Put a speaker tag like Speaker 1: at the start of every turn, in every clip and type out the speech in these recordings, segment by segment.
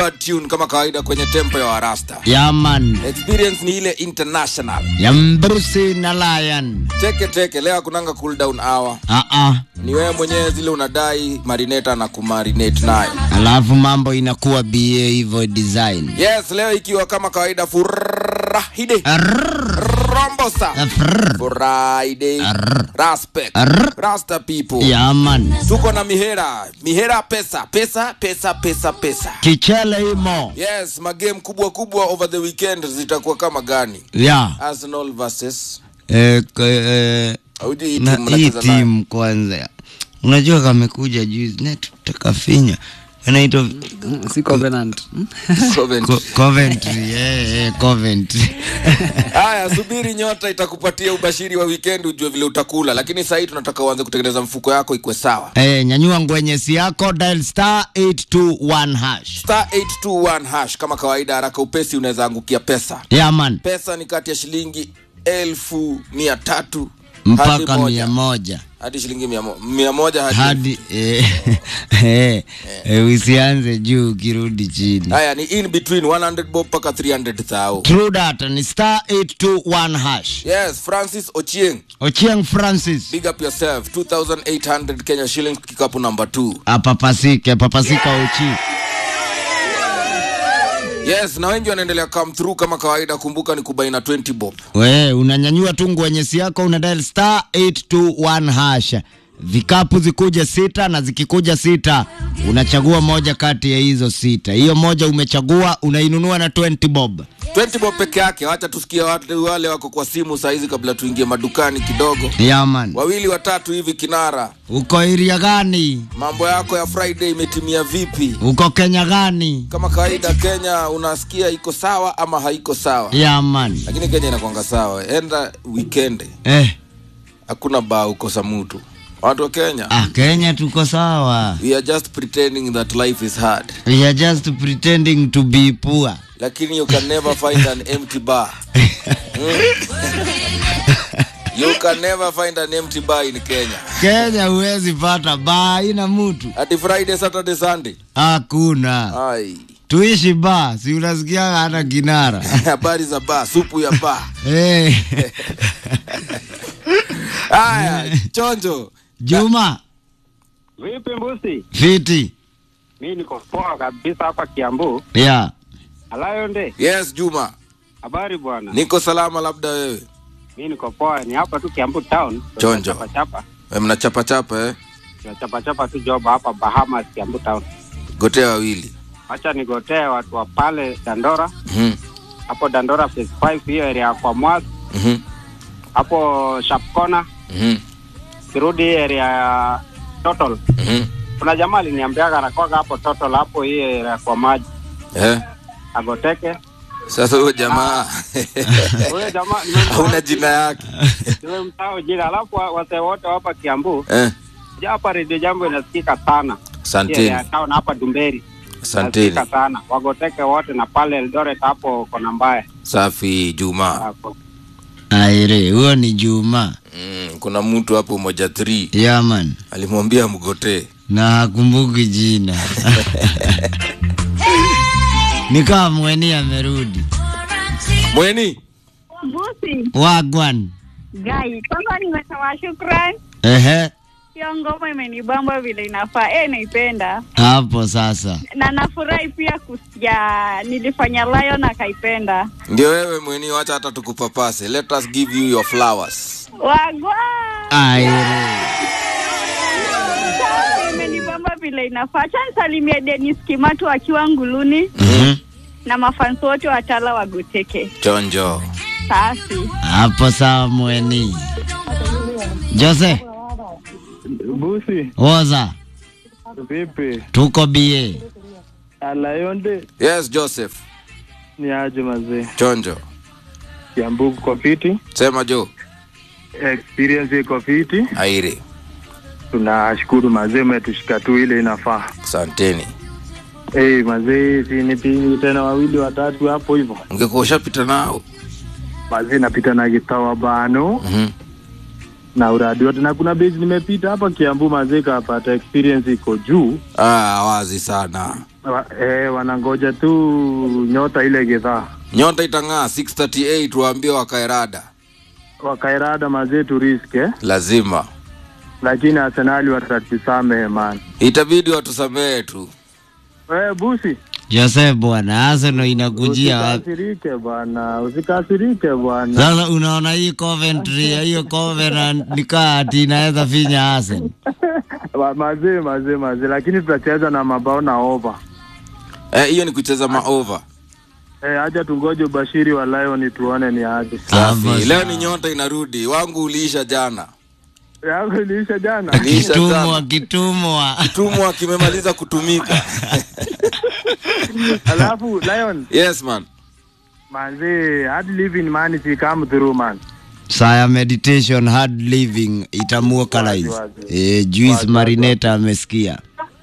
Speaker 1: bad tune kama kawaida kwenye tempo ya warasta
Speaker 2: yaman
Speaker 1: experience ni ile international
Speaker 2: ya mbrusi na lion
Speaker 1: teke teke leo kunanga cool down hour
Speaker 2: Aa,
Speaker 1: ni wewe mwenyewe zile unadai marineta na kumarinate nayo
Speaker 2: alafu mambo inakuwa ba hivyo design
Speaker 1: yes leo ikiwa kama kawaida furahide rombosa
Speaker 2: Frrr.
Speaker 1: friday respect
Speaker 2: Arr.
Speaker 1: rasta people
Speaker 2: yaman
Speaker 1: tuko na mihera mihera pesa pesa pesa pesa pesa
Speaker 2: kichele imo
Speaker 1: yes magame kubwa kubwa over the weekend zitakuwa kama gani
Speaker 2: ya
Speaker 1: arsenal versus
Speaker 2: eh, k- eh,
Speaker 1: Haujui hii
Speaker 2: na
Speaker 1: timu
Speaker 2: hii
Speaker 1: mnacheza nayo?
Speaker 2: timu kwanza unajua kamekuja juzi net takafinya anaitwa
Speaker 3: si covenant
Speaker 1: Covent.
Speaker 2: Co- coventry eh, eh, coventry
Speaker 1: haya subiri nyota itakupatia ubashiri wa weekend ujue vile utakula lakini sahii tunataka uanze kutengeneza mfuko yako ikwe sawa
Speaker 2: eh, nyanyua ngwenyesi yako dial star 821 hash
Speaker 1: star 821 hash kama kawaida haraka upesi unaweza angukia pesa
Speaker 2: yaman
Speaker 1: pesa ni kati ya shilingi elfu mia tatu
Speaker 2: mpaka
Speaker 1: hadi moja.
Speaker 2: mia moja
Speaker 1: hadi shilingi mia, mo- mia moja hadi
Speaker 2: hadi eh, eh, eh, usianze juu ukirudi chini
Speaker 1: haya ni in between 100 bob mpaka 300 thao
Speaker 2: true data ni star 821 hash
Speaker 1: yes francis ochieng
Speaker 2: ochieng francis
Speaker 1: big up yourself 2800 kenya shillings kikapu number 2
Speaker 2: apapasike papasika uchi
Speaker 1: yes na wengi wanaendelea come through kama kawaida kumbuka ni kubaina 20 bob
Speaker 2: we unanyanyua tu ngwenyesi yako una dial star 821 hash vikapu zikuja sita na zikikuja sita unachagua moja kati ya hizo sita hiyo moja umechagua unainunua na 20 bob
Speaker 1: 20 bob peke yake wacha tusikie watu wale wako kwa simu sahizi kabla tuingie madukani kidogo
Speaker 2: yaman
Speaker 1: wawili watatu hivi kinara
Speaker 2: uko iria gani
Speaker 1: mambo yako ya friday imetimia vipi
Speaker 2: uko kenya gani
Speaker 1: kama kawaida kenya unasikia iko sawa ama haiko sawa
Speaker 2: yaman
Speaker 1: lakini kenya inakwanga sawa enda weekend
Speaker 2: eh,
Speaker 1: hakuna baa ukosa mutu watu wa kenya
Speaker 2: ah, kenya tuko sawa
Speaker 1: we are just pretending that life is hard
Speaker 2: we are just pretending to be poor
Speaker 1: lakini you can never find an empty bar you can never find an empty bar in kenya
Speaker 2: kenya huwezi pata baa ina mtu
Speaker 1: hati friday saturday sunday
Speaker 2: hakuna
Speaker 1: ai
Speaker 2: tuishi ba si unasikiaga hata kinara
Speaker 1: habari za baa supu ya baa
Speaker 2: hey.
Speaker 1: haya chonjo
Speaker 2: juma
Speaker 4: Vipi mbusi?
Speaker 2: fiti
Speaker 4: Mi niko poa kabisa hapa Kiambu.
Speaker 2: ya
Speaker 4: Alayonde,
Speaker 1: yes juma
Speaker 4: habari bwana?
Speaker 1: niko salama labda wewe
Speaker 4: Mi niko poa, ni hapa tu Kiambu town.
Speaker 1: Chonjo.
Speaker 4: Chapa chapa.
Speaker 1: We mnachapa chapa eh?
Speaker 4: Chapa chapa tu job hapa Bahamas Kiambu town.
Speaker 1: gotea wawili
Speaker 4: Acha nigotee watu wa pale Dandora.
Speaker 1: Mhm,
Speaker 4: Hapo Dandora phase 5 hiyo area ya kwa Mwas.
Speaker 1: mhm,
Speaker 4: Hapo Sharp Corner,
Speaker 1: mhm,
Speaker 4: kirudi area ya Total.
Speaker 1: mhm.
Speaker 4: Kuna jamaa aliniambiaga anakoga hapo Total hapo hiyo area ya kwa maji.
Speaker 1: Eh?
Speaker 4: Agoteke.
Speaker 1: sasa huyo jamaa
Speaker 4: Huyo jamaa
Speaker 1: hauna jina yake
Speaker 4: nimemsahau jina. Alafu wa- wasee wote wa hapa Kiambu
Speaker 1: eh?
Speaker 4: Ja, hapa redio jambo inasikika sana
Speaker 1: asanteni
Speaker 4: ya town hapa Dumberi
Speaker 1: asanteni
Speaker 4: inasikika sana wagoteke wote na pale Eldoret hapo kona mbaya
Speaker 1: safi juma
Speaker 4: hapo
Speaker 2: aire huyo ni juma
Speaker 1: mm, kuna mtu hapo moja 3
Speaker 2: yaman
Speaker 1: alimwambia mgotee
Speaker 2: na hakumbuki jina nikaa mweni amerudi
Speaker 1: mweni
Speaker 5: Mbusi,
Speaker 2: wagwan
Speaker 5: Gai, kwanza nimesema shukran.
Speaker 2: ehe
Speaker 5: Hiyo ngoma imenibamba vile inafaa. Eh, naipenda
Speaker 2: hapo sasa
Speaker 5: na nafurahi pia kusikia nilifanya Lion akaipenda.
Speaker 1: ndio wewe mweni wacha hata tukupapase let us give you your flowers
Speaker 5: Wagwa
Speaker 2: aire
Speaker 5: Safi, imenibamba vile inafaa. Acha nisalimie Dennis Kimatu akiwa Nguluni
Speaker 2: Mhm.
Speaker 5: na mafansi wote wa Tala wagoteke.
Speaker 1: chonjo
Speaker 5: Safi.
Speaker 2: hapo sawa mweni jose
Speaker 6: Busi,
Speaker 2: woza
Speaker 6: vipi?
Speaker 2: tuko bie
Speaker 6: Alayonde
Speaker 1: yes joseph
Speaker 6: ni aje mazee?
Speaker 1: chonjo
Speaker 6: Kiambu kwa fiti,
Speaker 1: sema jo
Speaker 6: experience iko fiti.
Speaker 1: aire
Speaker 6: Tunashukuru mazee, umetushika tu ile inafaa.
Speaker 1: asanteni
Speaker 6: Hey, mazee, si nipigi tena wawili watatu hapo hivyo.
Speaker 1: ungekuwa ushapita nao
Speaker 6: Mazee, napita na gitawa bano
Speaker 1: Mhm.
Speaker 6: na uradi wote, na kuna base nimepita hapa Kiambu mazee, kapata experience iko juu
Speaker 1: ah, wazi sana
Speaker 6: wa, eh, wanangoja tu nyota ile gidhaa
Speaker 1: nyota itang'aa 638 waambie wakaerada
Speaker 6: wakairada mazee turiske
Speaker 1: lazima
Speaker 6: lakini Arsenali watatusamehe man.
Speaker 1: itabidi watusamehe tu
Speaker 6: Eh, busi
Speaker 2: Joseph bwana, Arsenal inakujia wapi?
Speaker 6: usikasirike bwana, usikasirike bwana.
Speaker 2: Sasa unaona hii Coventry, hiyo Covenant nikaa ati inaweza finya Arsenal.
Speaker 6: Wa- Mazee mazee mazee, lakini tutacheza na mabao na over.
Speaker 1: Eh, hiyo ni kucheza maova
Speaker 6: Eh, acha tungoje ubashiri wa Lion tuone ni aje.
Speaker 2: Hapo
Speaker 1: safi leo
Speaker 2: sawa.
Speaker 1: ni nyota inarudi wangu uliisha jana
Speaker 6: Yako iliisha jana.
Speaker 1: Iliisha
Speaker 2: Kitumwa,
Speaker 1: jana.
Speaker 2: kitumwa.
Speaker 1: tumwa kimemaliza kutumika
Speaker 6: Alafu Lion,
Speaker 1: yes man
Speaker 6: manzee, hard living man si come through man.
Speaker 2: Saya meditation hard living itamuoka
Speaker 6: Wazi,
Speaker 2: lines.
Speaker 6: wazi.
Speaker 2: Eh, Juice
Speaker 6: Wazi,
Speaker 2: Marineta amesikia.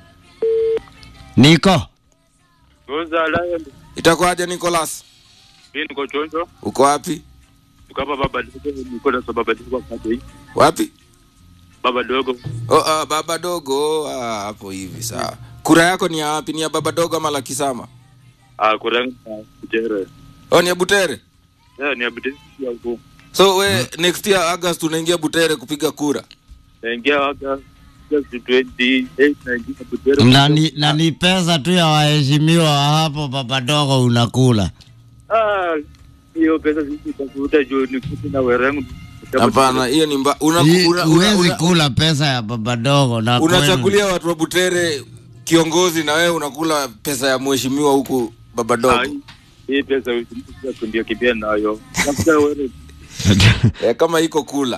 Speaker 2: Niko
Speaker 3: Goza Lion,
Speaker 1: itakuwaje nicolas
Speaker 3: mimi niko chonjo,
Speaker 1: uko wapi
Speaker 3: tuko hapa baba dogo, niko na baba dogo hapo hii.
Speaker 1: wapi
Speaker 3: Baba dogo,
Speaker 1: oh, uh, baba dogo ah, hapo hivi sawa kura yako ni ya wapi ni ya baba dogo ama la kisama
Speaker 3: ah kuranga kutere.
Speaker 1: oh, ni ya butere
Speaker 3: Eh, ni abidi ya huko.
Speaker 1: so we next year august unaingia butere kupiga kura
Speaker 3: Naingia waka just 28 naingia kutere.
Speaker 2: na ni, na ni pesa tu ya waheshimiwa wa hapo papadogo unakula.
Speaker 3: Ah, hiyo pesa sisi tutafuta juu ni kitu na werangu.
Speaker 1: hapana hiyo ni mba una,
Speaker 2: Hii,
Speaker 1: una, una,
Speaker 2: Huwezi
Speaker 1: una,
Speaker 2: kula pesa ya papadogo na kwenu.
Speaker 1: unachagulia watu wa butere kiongozi na wewe unakula pesa ya mheshimiwa huku baba
Speaker 3: Ah,
Speaker 1: dogo
Speaker 3: hii pesa usimtukia kundia kimbia nayo. Tafuta wewe.
Speaker 1: eh, kama iko kula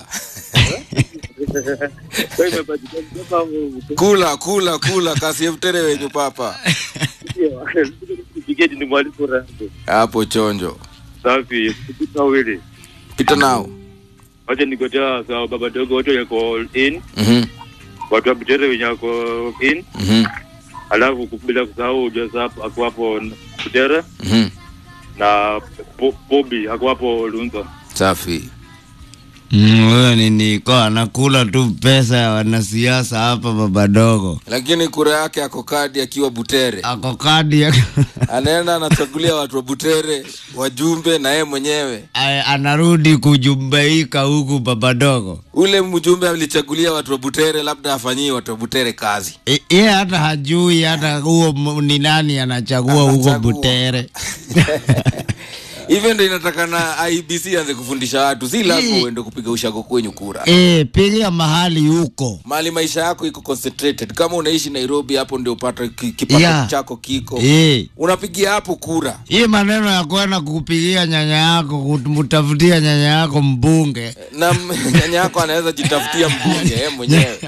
Speaker 3: Wewe imepatikana kama
Speaker 1: kula kula kula kasi ya butere wenyu papa
Speaker 3: Tiketi ni mwalimu rangu.
Speaker 1: hapo chonjo
Speaker 3: Safi, kupita wili.
Speaker 1: pita nao
Speaker 3: Wacha nikotea sawa baba dogo wote yako in,
Speaker 1: Mhm,
Speaker 3: watu wa Butere wenye wako in,
Speaker 1: mhm,
Speaker 3: alafu bila kusahau Joseph ako hapo Butere
Speaker 1: mhm.
Speaker 3: na Po- Bobby ako hapo Lunza.
Speaker 1: safi
Speaker 2: Mm, Huyo ni Niko anakula tu pesa ya wanasiasa hapa babadogo.
Speaker 1: lakini kura yake ako kadi akiwa butere
Speaker 2: Ako kadi ya
Speaker 1: anaenda anachagulia watu wa butere wajumbe na yeye mwenyewe
Speaker 2: Ay, anarudi kujumbeika huku babadogo.
Speaker 1: ule mjumbe alichagulia watu wa butere labda afanyie watu wa butere kazi
Speaker 2: E- Yeye hata hajui hata huo m- ni nani anachagua huko
Speaker 1: Anachagua.
Speaker 2: Butere.
Speaker 1: hivyo ndo inatakana ibc anze kufundisha watu si lazima
Speaker 2: Hii.
Speaker 1: uende kupiga ushago kwenyu kura
Speaker 2: E, pigia mahali huko.
Speaker 1: mali maisha yako iko concentrated kama unaishi nairobi hapo ndio upata ki- kipato
Speaker 2: Yeah.
Speaker 1: chako kiko
Speaker 2: E,
Speaker 1: unapigia hapo kura
Speaker 2: hii maneno ya kwenda kupigia nyanya yako kumtafutia nyanya yako mbunge
Speaker 1: na m- nyanya yako anaweza jitafutia mbunge yeye mwenyewe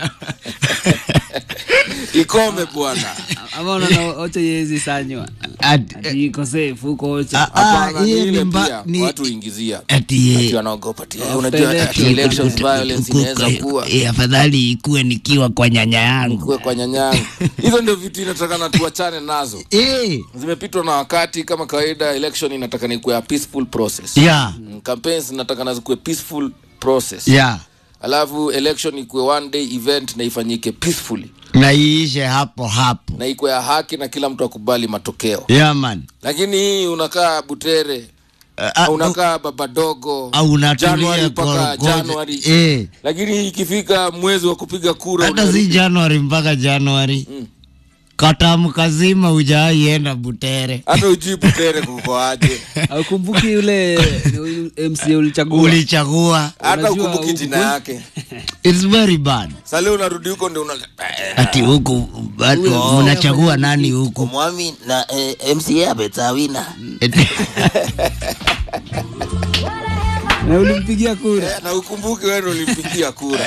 Speaker 1: ikome bwana
Speaker 7: ama unaona ocha yezi sanywa
Speaker 2: Ati-
Speaker 7: ati iko safe huko ocha
Speaker 2: Ah, ah,
Speaker 1: hapana
Speaker 2: hii
Speaker 1: ni
Speaker 2: ni
Speaker 1: ile
Speaker 2: mba-
Speaker 1: pia
Speaker 2: ni-
Speaker 1: watu huingizia
Speaker 2: ati
Speaker 1: ati
Speaker 2: ye-
Speaker 1: wanaogopa ati, eh,
Speaker 7: After
Speaker 1: unajua ati
Speaker 7: election.
Speaker 1: elections violence inaweza kuwa
Speaker 2: Eh, afadhali ikuwe nikiwa kwa nyanya yangu
Speaker 1: kuwe kwa nyanyangu hizo ndio vitu inatakana tuachane nazo
Speaker 2: Eh,
Speaker 1: zimepitwa na wakati kama kawaida election inataka ni kuwa peaceful process
Speaker 2: yeah,
Speaker 1: Mm, campaigns inatakana zikuwe peaceful process
Speaker 2: yeah.
Speaker 1: alafu election ikuwe one day event na ifanyike peacefully
Speaker 2: na iishe hapo hapo
Speaker 1: na ikuwe ya haki na kila mtu akubali matokeo
Speaker 2: yeah, man
Speaker 1: lakini hii unakaa butere
Speaker 2: Ah, ah,
Speaker 1: unakaa babadogo
Speaker 2: au unatulia
Speaker 1: Januari mpaka
Speaker 2: korogoja.
Speaker 1: Januari
Speaker 2: Eh,
Speaker 1: lakini ikifika mwezi wa kupiga kura
Speaker 2: hata
Speaker 1: unarudi-
Speaker 2: si januari mpaka januari
Speaker 1: Mm.
Speaker 2: katamu kazima hujaienda butere
Speaker 1: hata ujui butere kukoaje
Speaker 7: aukumbuki yule mca ulichagua
Speaker 1: hata
Speaker 2: ulichagua
Speaker 7: Unajua
Speaker 1: ukumbuki
Speaker 7: huku
Speaker 1: jina
Speaker 7: kwe-
Speaker 1: yake
Speaker 2: It's very bad
Speaker 1: sali unarudi huko ndio una
Speaker 2: ati huku watu
Speaker 7: Huyo-
Speaker 2: mnachagua nani huku
Speaker 1: mwami na eh, mca abetawina
Speaker 7: na ulimpigia kura
Speaker 1: na ukumbuki wewe ndio ulimpigia kura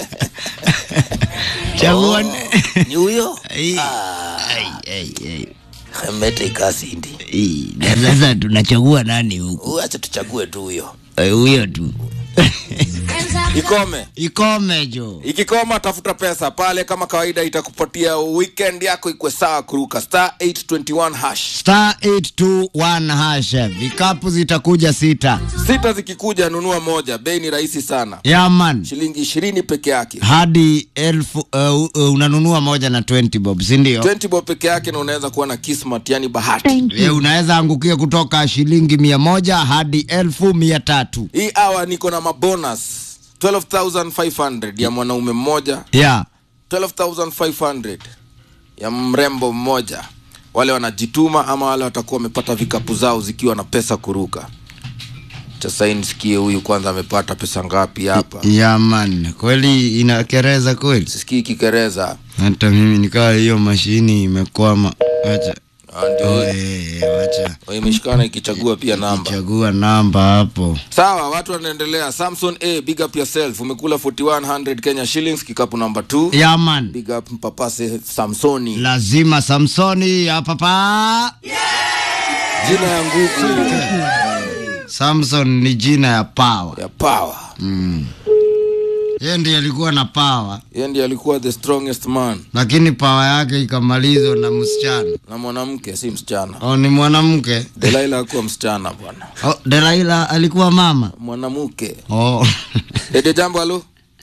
Speaker 2: chagua
Speaker 1: ni huyo
Speaker 2: Ai, ai, ai, ai.
Speaker 1: mete ikasindi
Speaker 2: Ai, na sasa tunachagua nani huku
Speaker 1: acha tuchague tu huyo
Speaker 2: Eh, huyo tu
Speaker 1: ikome
Speaker 2: ikome jo
Speaker 1: ikikoma tafuta pesa pale kama kawaida itakupatia weekend yako ikwe sawa kuruka star 821 hash
Speaker 2: star 821 hash vikapu zitakuja sita
Speaker 1: sita zikikuja nunua moja bei ni rahisi sana
Speaker 2: yaman
Speaker 1: shilingi ishirini peke yake
Speaker 2: hadi elfu uh, uh, unanunua moja na 20 bob sindio
Speaker 1: 20 bob peke yake na unaweza kuwa na kismat yani bahati
Speaker 2: e, unaweza angukia kutoka shilingi mia moja hadi elfu mia tatu
Speaker 1: hii awa niko na mabonus 12500 ya mwanaume mmoja
Speaker 2: ya
Speaker 1: 12500 ya mrembo mmoja wale wanajituma ama wale watakuwa wamepata vikapu zao zikiwa na pesa kuruka sasa nisikie huyu kwanza amepata pesa ngapi hapa
Speaker 2: yaman kweli inakereza kweli
Speaker 1: sisikii kikereza
Speaker 2: hata mimi nikawa hiyo mashini imekwama wacha
Speaker 1: Ah, ndio
Speaker 2: Eh, wacha
Speaker 1: imeshikana ikichagua pia namba
Speaker 2: chagua namba hapo
Speaker 1: sawa watu wanaendelea samson a big up yourself umekula 4100 kenya shillings kikapu namba 2
Speaker 2: yaman
Speaker 1: big up mpapase samsoni
Speaker 2: lazima samsoni hapa pa
Speaker 1: jina ya nguvu
Speaker 2: samson ni jina ya pawa
Speaker 1: ya power
Speaker 2: yeye ndiye alikuwa na pawa
Speaker 1: yeye ndiye alikuwa the strongest man
Speaker 2: lakini pawa yake ikamalizwa na msichana
Speaker 1: na mwanamke si msichana
Speaker 2: o ni mwanamke
Speaker 1: delaila akuwa msichana bwana
Speaker 2: oh, delaila alikuwa mama
Speaker 1: mwanamke
Speaker 2: oh.
Speaker 1: rede jambo halo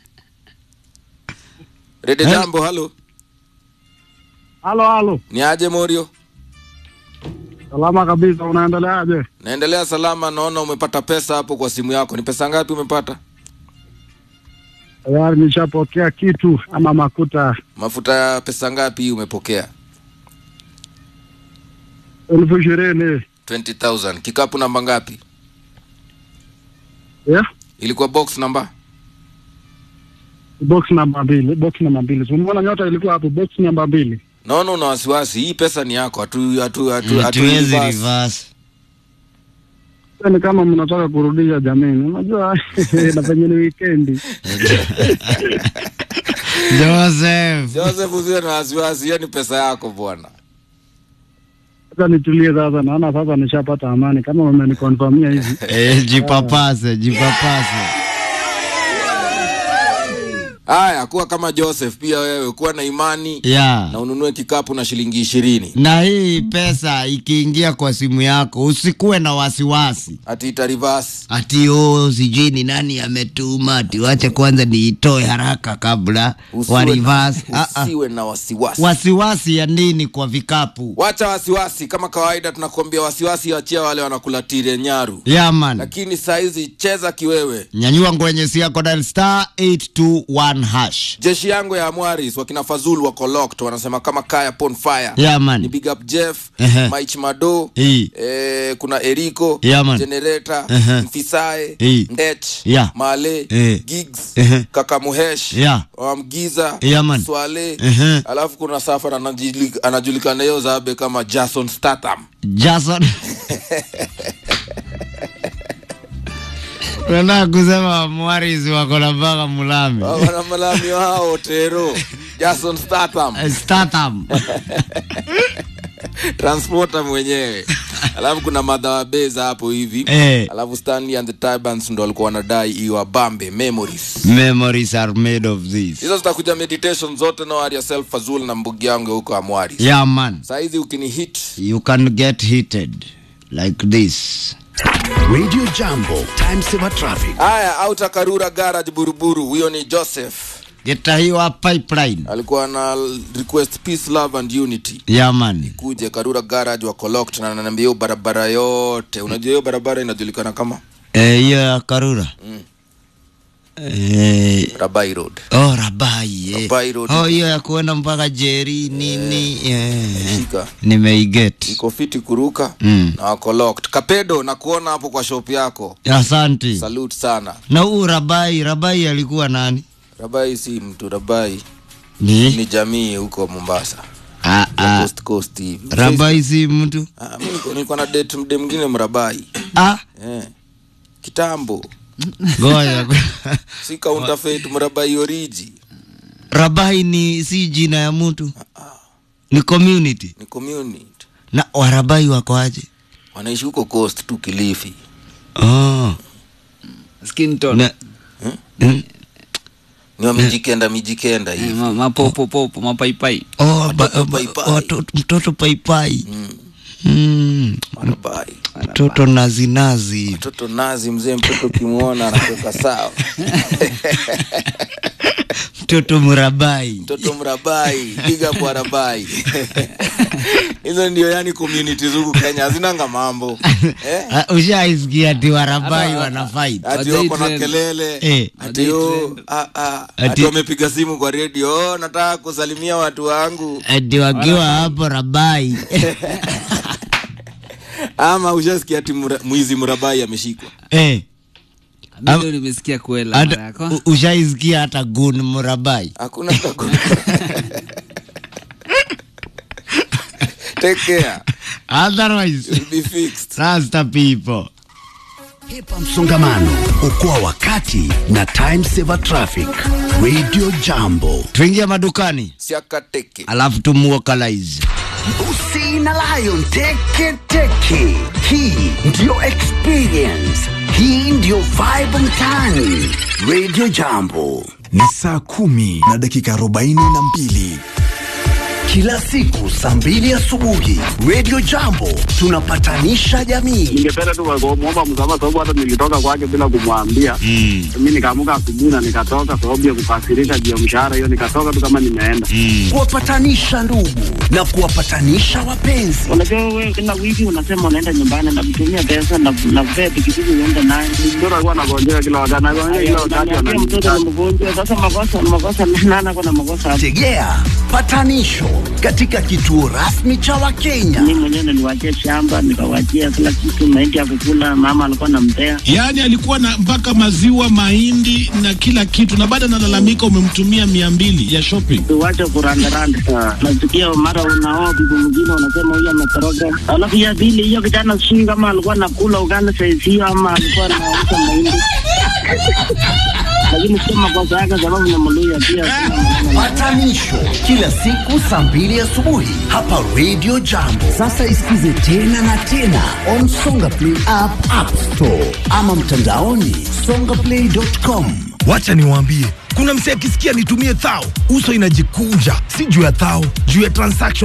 Speaker 1: rede
Speaker 2: Hello.
Speaker 1: jambo halo
Speaker 6: Halo, halo,
Speaker 1: ni aje morio
Speaker 6: salama kabisa. Unaendeleaje?
Speaker 1: naendelea salama naona umepata pesa hapo kwa simu yako ni pesa ngapi umepata
Speaker 6: Tayari nishapokea kitu ama makuta
Speaker 1: mafuta ya pesa ngapi hii umepokea
Speaker 6: elfu ishirini
Speaker 1: 20000 kikapu namba ngapi
Speaker 6: yeah?
Speaker 1: ilikuwa box namba
Speaker 6: box namba mbili, box namba mbili. Umeona nyota ilikuwa hapo, box namba mbili.
Speaker 1: naona una wasiwasi hii pesa ni yako hatu hatu hatu hatu
Speaker 2: hatuwezi
Speaker 1: reverse.
Speaker 2: reverse
Speaker 6: Ni kama mnataka kurudisha jamini, unajua na penye ni weekendi.
Speaker 2: joseph
Speaker 1: Joseph usiwe na wasiwasi hiyo ni pesa yako bwana
Speaker 6: Sasa nitulie sasa, naona sasa nishapata amani kama wamenikonfamia hivi.
Speaker 2: eh, jipapase jipapase
Speaker 1: haya kuwa kama Joseph pia wewe kuwa na imani
Speaker 2: ya
Speaker 1: na ununue kikapu na shilingi ishirini
Speaker 2: na hii pesa ikiingia kwa simu yako usikuwe na wasiwasi
Speaker 1: ati ita reverse
Speaker 2: ati o sijui ni nani ametuma ati wache kwanza niitoe haraka kabla
Speaker 1: Usiwe
Speaker 2: wa
Speaker 1: na-
Speaker 2: reverse. Ah, ah.
Speaker 1: usiwe na wasiwasi
Speaker 2: wasiwasi ya nini kwa vikapu
Speaker 1: wacha wasiwasi kama kawaida tunakuambia wasiwasi achia wale wanakulatire nyaru
Speaker 2: yaman
Speaker 1: lakini saizi cheza kiwewe
Speaker 2: nyanyua ngwenyesi yako dial star 821 hash
Speaker 1: jeshi yangu ya amwaris wakina fazul wako locked wanasema kama kaya pon fire ni
Speaker 2: yaman
Speaker 1: big up jeff
Speaker 2: Ehe.
Speaker 1: maich mado
Speaker 2: Hii.
Speaker 1: eh, kuna eriko
Speaker 2: Yeah, man.
Speaker 1: generator
Speaker 2: Ehe.
Speaker 1: mfisae
Speaker 2: Hii.
Speaker 1: ndech
Speaker 2: Yeah.
Speaker 1: male
Speaker 2: Eh.
Speaker 1: gigs
Speaker 2: Ehe.
Speaker 1: kakamuhesh
Speaker 2: Yeah.
Speaker 1: wamgiza
Speaker 2: Yeah, man.
Speaker 1: swale
Speaker 2: Ehe.
Speaker 1: alafu kuna safar anajuli- anajulikana hiyo zabe kama jason statham
Speaker 2: jason unataka kusema mwarisi wako na mpaka mulami
Speaker 1: wana malami wao tero jason statham
Speaker 2: Eh, statham
Speaker 1: transporter mwenyewe alafu kuna madhawabeza hapo hivi
Speaker 2: Eh.
Speaker 1: alafu stanley and the tibans ndo walikuwa wanadai iwabambe memories
Speaker 2: memories are made of this
Speaker 1: hizo zitakuja meditation zote no worry yourself fazul na mbugi yangu huko amwari
Speaker 2: yeah man
Speaker 1: saizi ukini hit
Speaker 2: you can get heated like this
Speaker 8: Radio Jambo, time saver traffic.
Speaker 1: haya auta karura garage buruburu huyo ni joseph
Speaker 2: geta hiyo pipeline
Speaker 1: alikuwa na request peace love and unity
Speaker 2: yeah man
Speaker 1: kuje karura garage wako locked na ananiambia hiyo barabara yote unajua hiyo barabara inajulikana kama
Speaker 2: Eh, hiyo ya karura Eh,
Speaker 1: rabai road
Speaker 2: oh rabai eh.
Speaker 1: Rabai Road.
Speaker 2: oh hiyo ya kuenda mpaka jeri nini eh.
Speaker 1: shika
Speaker 2: nimeiget
Speaker 1: iko fiti kuruka
Speaker 2: Mm.
Speaker 1: na wako locked kapedo na kuona hapo kwa shop yako
Speaker 2: asanti
Speaker 1: salute sana
Speaker 2: na huu rabai rabai alikuwa nani
Speaker 1: rabai si mtu rabai
Speaker 2: ni
Speaker 1: ni jamii huko mombasa
Speaker 2: ah,
Speaker 1: ya
Speaker 2: ah.
Speaker 1: coast coast hivi
Speaker 2: rabai si mtu
Speaker 1: Ah, mi niko- nilikuwa na date mde mwingine mrabai
Speaker 2: ah
Speaker 1: eh. kitambo
Speaker 2: goya
Speaker 1: si counterfeit mrabai oriji
Speaker 2: rabai ni si jina ya mtu ni community
Speaker 1: ni community
Speaker 2: na warabai wako aje
Speaker 1: wanaishi huko coast tu kilifi
Speaker 2: oh.
Speaker 7: skin tone
Speaker 2: na, mm,
Speaker 1: ni wa mijikenda mijikenda
Speaker 7: Eh,
Speaker 1: hivi
Speaker 7: ma- mapopopopo mapaipai
Speaker 2: oh, ba,
Speaker 1: Watoto
Speaker 2: ba,
Speaker 1: paipai.
Speaker 2: watoto- mtoto paipai mm.
Speaker 1: Marabai.
Speaker 2: mtoto nazinazi
Speaker 1: mtoto nazi mzee mtoto ukimwona anatoka sawa
Speaker 2: mtoto murabai
Speaker 1: mtoto mrabai piga bwarabai hizo ndio yani community zuku kenya hazinanga mambo eh?
Speaker 2: Ah, ushaisikia ati warabai wana fight
Speaker 1: ati
Speaker 7: Wajai
Speaker 1: wako na
Speaker 7: trend.
Speaker 1: kelele
Speaker 2: Eh.
Speaker 1: ati
Speaker 7: Wajai
Speaker 1: oh,
Speaker 7: trend.
Speaker 1: ah, ah,
Speaker 2: Ati-
Speaker 1: ati wamepiga simu kwa redio oh, nataka kusalimia watu wangu
Speaker 2: ati wakiwa hapo rabai
Speaker 1: ama ushasikia ati mra- mwizi mrabai ameshikwa
Speaker 2: eh,
Speaker 7: mi leo nimesikia kuela mara
Speaker 2: hata
Speaker 7: yako
Speaker 2: u- ushaisikia hata gun murabai
Speaker 1: hakuna taku- take care
Speaker 2: otherwise
Speaker 1: You'll be fixed
Speaker 2: rasta people
Speaker 8: Hepa msongamano, okoa wakati na time saver traffic. Radio Jambo.
Speaker 2: tuingia madukani
Speaker 1: siakateke
Speaker 2: alafu tumuokalize
Speaker 8: Usi na Lion teke teke. Hii ndio experience. Hii ndio vibe mtaani. Radio Jambo.
Speaker 9: ni saa kumi na dakika arobaini na mbili
Speaker 8: Kila siku saa mbili asubuhi Radio Jambo tunapatanisha jamii.
Speaker 4: ningependa tu kumwomba msamaha sababu hata nilitoka kwake bila kumwambia mm. mi nikaamuka asubuhi na nikatoka sababu ya kukasirika juu ya mshahara hiyo nikatoka tu kama nimeenda
Speaker 8: Kuwapatanisha ndugu na kuwapatanisha wapenzi.
Speaker 3: Unajua wewe kila wiki unasema unaenda nyumbani na kutumia pesa na na kupea pikipiki uende naye.
Speaker 4: mtoto alikuwa anagonjeka kila wakati anagonjeka kila wakati
Speaker 3: Unaniambia mtoto
Speaker 4: ananiita.
Speaker 3: ni mgonjwa. Sasa makosa makosa nana kuna makosa hapo.
Speaker 8: Tegea patanisho katika kituo rasmi cha Wakenya.
Speaker 3: Mimi mwenyewe niliwaachia shamba nikawachia kila kitu, mahindi ya kukula, mama alikuwa anampea.
Speaker 10: Yaani alikuwa na mpaka maziwa, mahindi na kila kitu, na bado analalamika umemtumia mia mbili ya shopping.
Speaker 3: Tuwache kurandaranda. Nasikia mara unaoa bibi mwingine unasema huyu ametoroka. Alafu ya pili hiyo kijana sijui kama alikuwa anakula ugali saizi hiyo ama alikuwa anauza mahindi. Lakini sio makosa yake sababu ni Mluya pia. sina maneno naye.
Speaker 8: Patanisho kila siku saa mbili asubuhi hapa Radio Jambo. Sasa isikize tena na tena on Songa Play app, App Store ama mtandaoni songaplay.com.
Speaker 9: wacha niwaambie kuna msee akisikia nitumie thao uso inajikunja si juu ya thao juu ya transaction